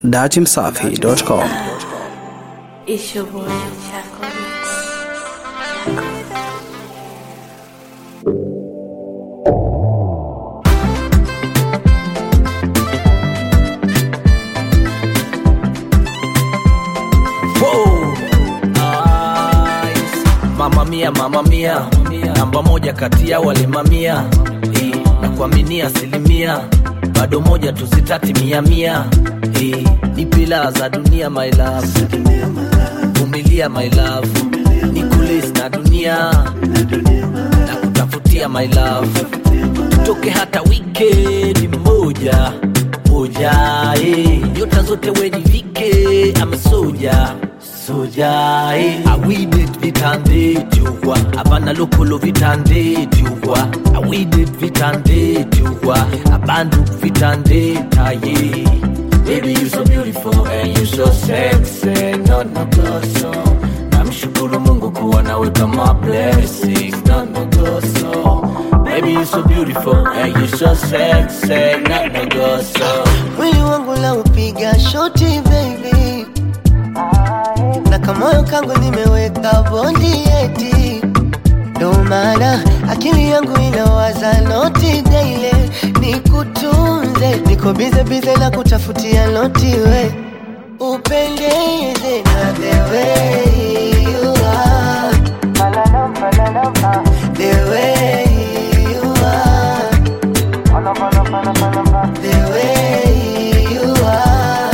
datimsafi.com. It's your boy, Chaco Mix. Wow. Nice. Mama mia, mama mia, namba moja kati ya wale mamia Eh, na kuaminia asilimia bado moja tusitati mia mia Eh, ni pila za dunia my love vumilia my love ni kulis na dunia na kutafutia my love tutoke hata wikendi moja moja eh. nyota zote wenivike ama soja soja eh. awidet vitandejugwa abana lokolo vitandejugwa awidet vitandejugwa abandu vitandetaye Baby, you so beautiful and you so sexy, no no goso. Namshukuru Mungu kuwa nawe kama blessing, no no goso. Baby, you so beautiful and you so sexy, no no goso. mwili wangu la upiga shoti baby na kamoyo kangu nimeweka bondi eti ndo maana akili yangu inawaza noti daile nikutunze niko bize bize na kutafutia noti we upendeze na the way you are the way you are the way you are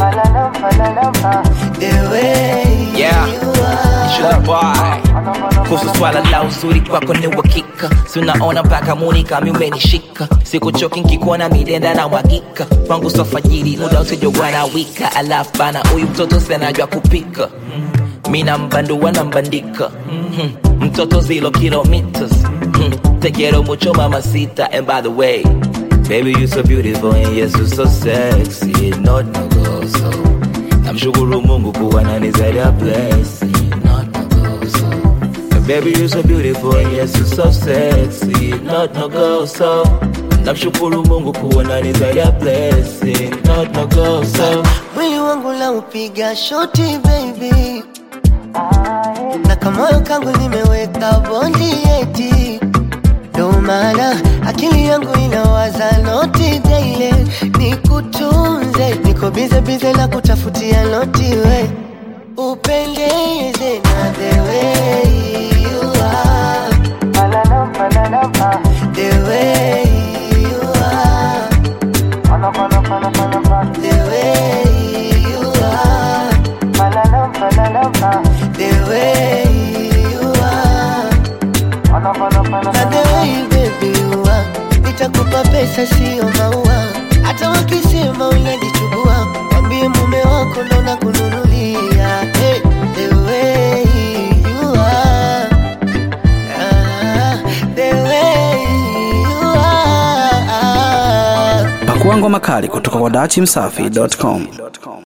the way Yeah. you are Sugar boy. kuhusu swala la uzuri kwako ni uhakika sinaona mpaka muni kami umenishika sikuchoki nkikuona midenda na mwagika kwangu sofajiri muda usijogwa na wika alafu bana huyu mtoto senajwa kupika mina mbandua na mbandika Mhm. mtoto zilo kilometers Mhm. te quiero mucho mamacita and by the way baby you so beautiful and yes you so sexy not no go so namshukuru mungu kuwa nani zaidi ya blessing not no go so Baby, you're so beautiful, and yes, you're so sexy. Not no go so. Namshukuru Mungu kuwa nani zaidi ya blessing. Not no go so. mwili wangu la upiga shoti baby na kamoyo kangu nimeweka bondi eti ndo maana akili yangu inawaza noti daile nikutunze niko bize bize na kutafutia noti we upendeze na the way you are the way you are the way you are the way you are na the way baby you are nitakupa pesa sio maua hata wakisema unajichubua wambie mume wako ndo nakununulia hey, the way you are ah, the way you are Pakua ngoma kali kutoka kwa datimsafi.com.